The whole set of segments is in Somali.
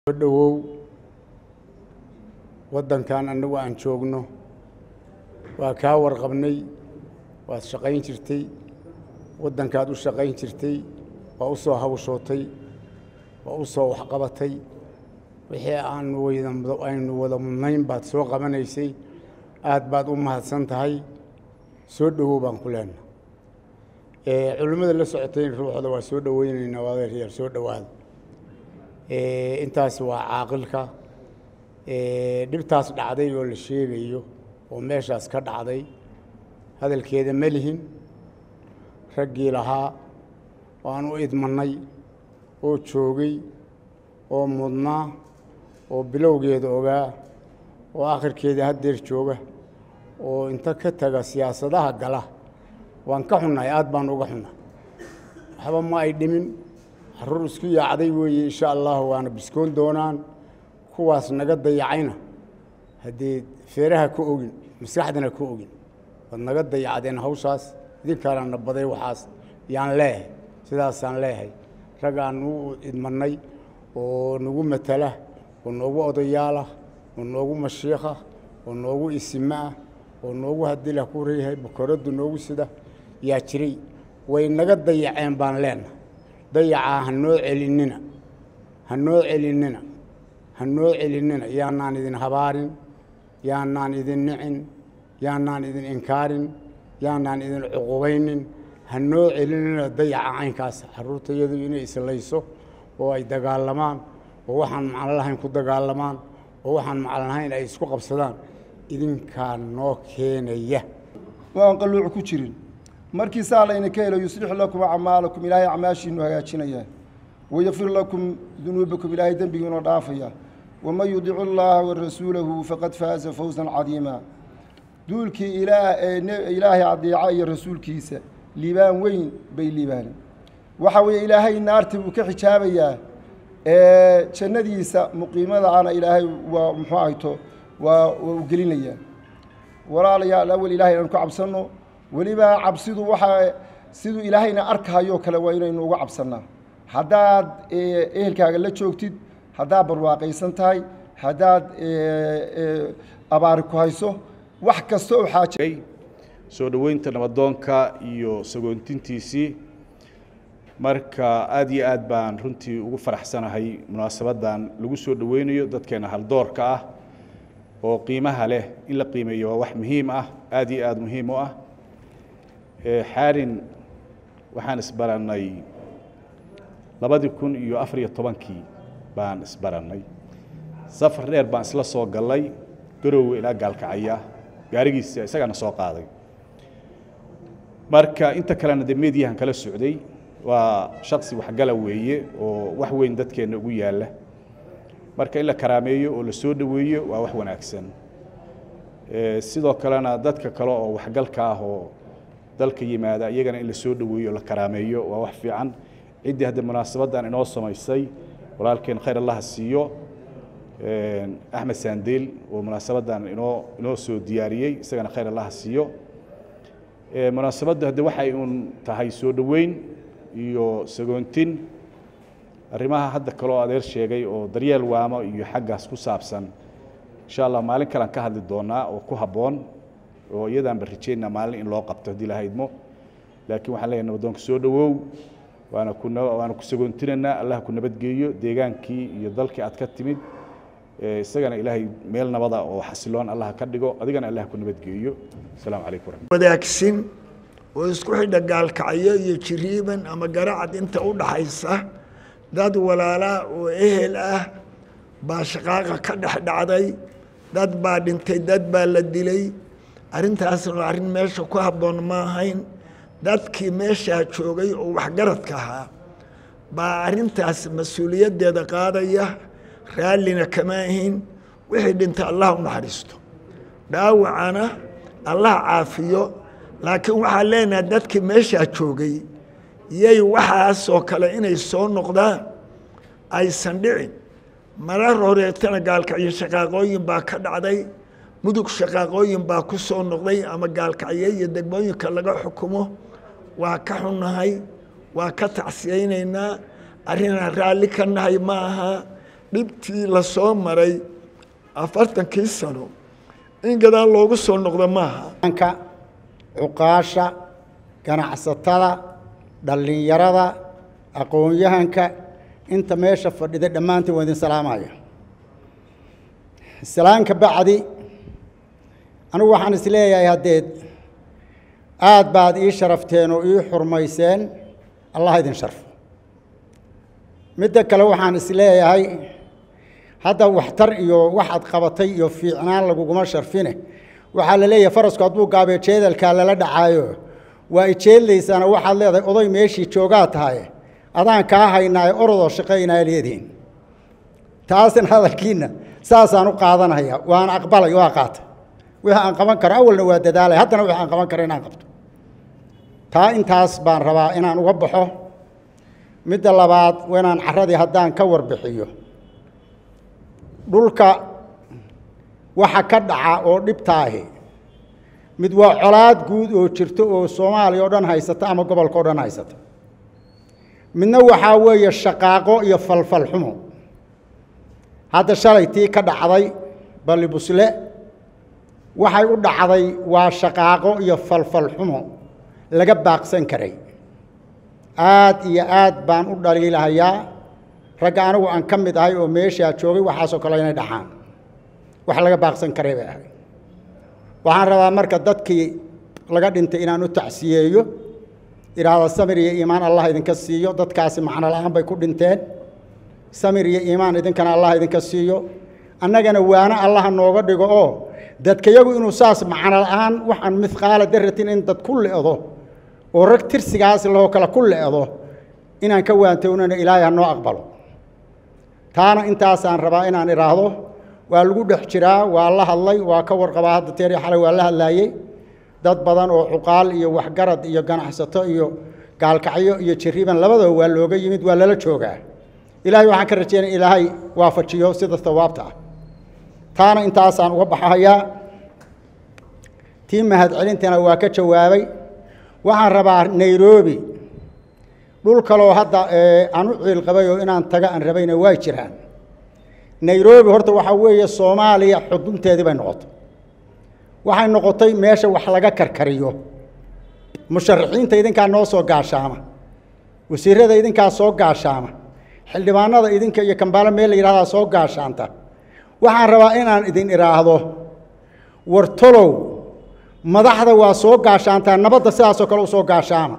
soo dhowow waddankan annagu aan joogno waa kaa warqabnay waad shaqayn jirtay waddankaad u shaqayn jirtay waa u soo hawshootay waa u soo waxqabatay wixii aanu aynu wada mudnayn baad soo qabanaysay aad baad u mahadsan tahay soo dhowow baan ku leenna culimmada la socotay ruuxda waa soo dhoweynaynaa adeeryaal soo dhowaada intaas waa caaqilka dhibtaas dhacday oo la sheegayo oo meeshaas ka dhacday hadalkeeda ma lihin raggii lahaa waan u idmannay oo joogay oo mudnaa oo bilowgeeda ogaa oo akhirkeeda haddeer jooga oo inta ka taga siyaasadaha gala waan ka xunnahay aad baan uga xunnay waxba ma ay dhimin carruur isku yaacday weeye insha allahu waana biskoon doonaan kuwaas naga dayacayna haddee feeraha ka ogin maskaxdana ka ogin waad naga dayacdeen hawshaas idinkaana na baday waxaas yaan leehay sidaasaan leehay raggaan u idmannay oo nagu matala oo noogu odayaalah oo noogu mashiikha oo noogu isime ah oo noogu hadilah ku reeyahay bukoraddu noogu sida yaa jiray way naga dayaceen baan leenahay dayacaa ha noo celinina ha noo celinina ha noo celinina yaanaan idin habaarin yaanaan idin nicin yaanaan idin inkaarin yaanaan idin cuqubaynin ha noo celinina dayaca caynkaas carruurta iyadu inay islayso oo ay dagaalamaan oo waxaan macno lahayn ku dagaalamaan oo waxaan macno lahayn ay isku qabsadaan idinkaa noo keenaya oo aan qalluuc ku jirin markii saa layna ka helo yuslix lakum acmaalakum ilaahay acmaashiinu hagaajinaya wayakfir lakum dunuubakum ilaahay dembigiinu dhaafaya waman yudic llaaha warasuulahu faqad faaza fawsan cadiima duulkii ilaahay adeeca iyo rasuulkiisa liibaan weyn bay liibaaneen waxa weeye ilaahay naarta buu ka xijaabayaa jannadiisa muqiimadaana ilaahay waa muxuu ahayto waa waa u gelinayaa walaalayaal awel ilahay aan ku cabsanno weliba cabsidu waxaa siduu ilaahayna arkahayoo kale waa inaynu uga cabsannaa haddaad ehelkaaga la joogtid haddaad barwaaqaysan tahay haddaad abaari ku hayso wax kasta oo xaaja soo dhoweynta nabadoonka iyo sagoontintiisii marka aad iyo aad baan runtii ugu faraxsanahay munaasabaddan lagu soo dhoweynayo dadkeena haldoorka ah oo qiimaha leh in la qiimeeyo waa wax muhiim ah aad iyo aad muhiim u ah xaarin waxaan isbarannay labadii kun iyo afariyo tobankii baan isbarannay safar dheer baan isla soo gallay garowe ilaa gaalkacaya gaarigiisa isagaana soo qaaday marka inta kalena dee mediyahan kala socday waa shaksi waxgala weeye oo wax weyn dadkeenna ugu yaalla marka in la karaameeyo oo la soo dhoweeyo waa wax wanaagsan sidoo kalena dadka kale oo waxgalka ah oo dalka yimaada iyagana in la soo dhoweeyo o la karaameeyo waa wax fiican ciddii hadda munaasabaddan inoo samaysay walaalkeen khayr allaha siiyo axmed saandeel oo munaasabaddan inoo inoo soo diyaariyey isagana khayr allaha siiyo munaasabaddu hadde waxay uun tahay soo dhoweyn iyo sagoontin arrimaha hadda kaloo adeer sheegay oo daryeel waamo iyo xaggaas ku saabsan insha allah maalin kalean ka hadli doonaa oo ku habboon oo iyadaanba rajeynaa maalin in loo qabto haddii la haydmo laakiin waxaan leeyahay nabadoonka soo dhowow waana ku waana ku sagoontinaynaa allah ku nabadgeeyo deegaankii iyo dalkii aad ka timid isagana ilaahay meel nabada oo xasiloon allah ka dhigo adigana allah ku nabadgeeyo asalaamu calaykum waraxmat wadaagsin oo isku xidha gaalkacyo iyo jiriiban ama garacad inta u dhaxaysa dad walaalaa oo ehel ah baa shaqaaqa ka dhex dhacday dad baa dhintay dad baa la dilay arrintaasna arrin meesha ku habboon ma ahayn dadkii meeshaa joogay oo waxgaradka ahaa baa arrintaas mas-uuliyaddeeda qaadaya raallina kama ahin wixii dhintay allah u naxariisto dhaawacana allah caafiyo laakiin waxaan leenahay dadkii meeshaa joogay yay waxaasoo kale inay soo noqdaan aysan dhicin marar horeetana gaalkacyo shaqaaqooyin baa ka dhacday mudug shaqaaqooyin baa ku soo noqday ama gaalkacyo iyo degmooyinka laga xukumo waa ka xunnahay waa ka tacsiyaynaynaa arrinaan raalli ka nahay ma aha dhibtii la soo maray afartankii sano in gadaal loogu soo noqdo maaha anka cuqaasha ganacsatada dhallinyarada aqoon-yahanka inta meesha fadhida dhammaantiin waa idin salaamaya salaanka bacdi anigu waxaan is leeyahay haddeed aad baad ii sharafteen oo ii xurmayseen allah idin sharfo midda kale waxaan is leeyahay hadda waxtar iyo waxaad qabatay iyo fiicnaan laguguma sharfine waxaa la leeyahay farasku hadduu gaabee jeedalkaa lala dhacaayo waa ijeedlaysaana waxaad leedahay oday meeshii joogaa tahay adaan kaa haynaayo orodoo shaqaynaa leedihiin taasna hadalkiinna saasaan u qaadanaya waan aqbalay waa qaatay wixii aan qaban karo awalna waa dadaalay haddana wixii aan qaban karo inaan qabto taa intaas baan rabaa inaan uga baxo midda labaad inaan carradii haddaan ka warbixiyo dhulka waxa ka dhaca oo dhibtaahi mid waa colaad guud oo jirto oo soomaaliya oo dhan haysata ama gobolka o dhan haysata midna waxaa weeye shaqaaqo iyo falfal xumo hadda shalay tii ka dhacday balli busle waxay u dhacday waa shaqaaqo iyo falfal xumo laga baaqsan karay aad iyo aad baan u dhaliilahayaa ragga anigu aan ka mid ahay oo meeshaa joogay waxaasoo kale inay dhaxaan wax laga baaqsan karay bay ahay waxaan rabaa marka dadkii laga dhintay inaan u tacsiyeeyo idhaahda samir iyo iimaan allah idinka siiyo dadkaasi macno la-aan bay ku dhinteen samir iyo iimaan idinkana allah idinka siiyo annagana waana allaha nooga dhigo oo dadkayagu inuu saas macno la-aan waxaan mihqaala daratin in dad ku le'do oo rag tirsigaas lahoo kale ku le'do inaan ka waantownana ilaahay ha noo aqbalo taana intaasaan rabaa inaan idhaahdo waa lagu dhex jiraa waa la hadlay waa ka warqabaa hadda teeri xalay waa la hadlaayey dad badan oo cuqaal iyo waxgarad iyo ganacsato iyo gaalkacyo iyo jiriban labadaba waa looga yimid waa lala joogaa ilaahay waxaan ka rajeynaya ilaahay waafajiyo sida sawaabta ah taana intaasaan uga baxahayaa tii mahadcelintana waa ka jawaabay waxaan rabaa nairobi dhul kaloo hadda aan u ciil qabay oo inaan taga aan rabayna waa jiraan nairobi horta waxaa weeye soomaaliya xudunteedii bay noqotay waxay noqotay meesha wax laga karkariyo musharaxiinta idinkaa noo soo gaashaama wasiirada idinkaa soo gaashaama xildhibaanada idinka iyo kambaalo meel la yidhahdaa soo gaashaanta waxaan rabaa inaan idin idhaahdo wartolow madaxda waa soo gaashaantaa nabadda sidaasoo kale u soo gaashaama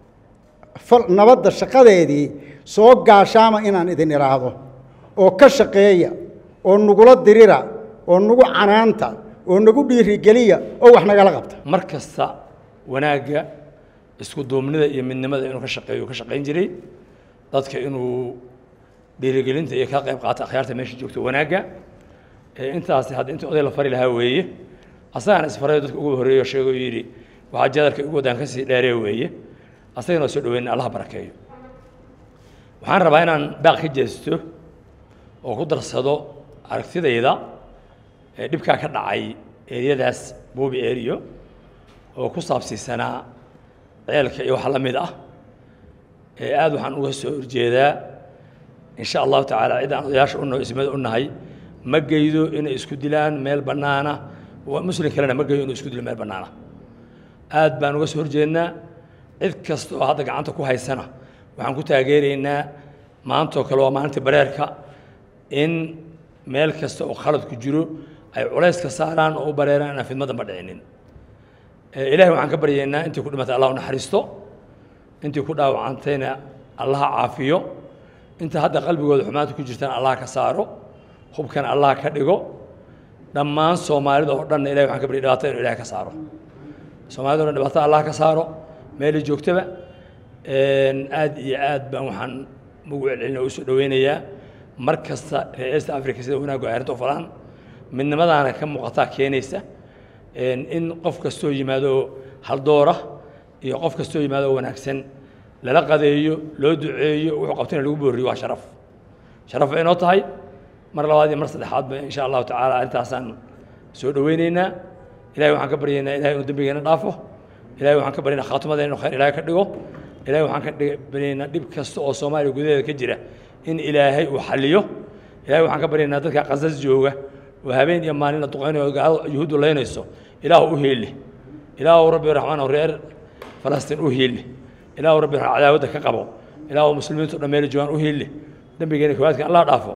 nabadda shaqadeedii soo gaashaama inaan idin idhaahdo oo ka shaqeeya oo nagula dirira oo nagu canaanta oo nagu dhiirigeliya oo wax nagala qabta mar kasta wanaagga isku duubnida iyo midnimada inuu ka shaqeeyo ka shaqayn jiray dadka inuu dhiirigelinta iyo ka qayb qaata akhyaarta meesha joogto wanaagga intaasi hadda inta oday la fari lahaa weeye asagana isfarayo dadka ugu horreeyo sheego yidhi waxaa jadalka igu wadaan kasii dheeree weeye asagana soo dhaweyna allah barakeeyo waxaan rabaa inaan baaq ka jeesto oo ku darsado aragtidayda ee dhibkaa ka dhacay eriyadaas boobi eriyo oo ku saabsiisanaa ceelka iyo wax la mid ah ee aad waxaan uga soo horjeedaa in sha allahu tacaala cid aan odayaasha unaho ismada u nahay ma geydo inay isku dilaan meel bannaana muslim kalena ma geyo inuu isku dilo meel bannaana aad baan uga soo horjeednaa cid kasta oo hadda gacanta ku haysana waxaan ku taageeraynaa maantoo kale waa maalinta bareerka in meel kasta oo khalad ku jiro ay culays ka saaraan oo u bareeraan inaan fidmadanba dhicinin ilahay waxaan ka baryaynaa intii ku dhimatay allah u naxariisto intii ku dhaawacantayna allaha caafiyo inta hadda qalbigooda xumaanta ku jirtana allah ka saaro hubkana allah ka dhigo dhammaan soomaalida oo dhanna ilahay waxaan ka baryay dhibaatada inu ilahay ka saaro soomaalida o dhan dhibaatada allah ka saaro meelay joogtaba aad iyo aad baan waxaan ugu celcelina u soo dhaweynayaa mar kasta reer east africa sida wanaaggu ay arrinta u falaan midnimadaana ka muuqataa keenaysa in qof kastoo yimaado haldoora iyo qof kastoo yimaado wanaagsan lala qadeeyo loo duceeyo wuxuu qabtana lagu booriyo waa sharaf sharaf bay inoo tahay mar labaad iyo mar saddexaadba insha allahu tacaala arrintaasaan soo dhaweyneynaa ilahay waxaan ka baryaynaa ilahay inuu dembigeena dhaafo ilahay waxaan ka baryaynaa khaatimadeena inuu khayr ilahay ka dhigo ilahay waxaan ka baryaynaa dhib kasta oo soomaaliya gudaheeda ka jira in ilaahay uu xaliyo ilahay waxaan ka baryaynaa dadka qasas jooga oo habeen iyo maalin la duqaynayo gaalada yuhuuddu laynayso ilaahu u heeli ilaahu rabbi raxmaan oo reer falastiin u heeli ilaahu rabbi cadaawadda ka qabo ilaahu muslimiintu dhammeeli joogaan u heeli dembigeena kowaadka allah dhaafo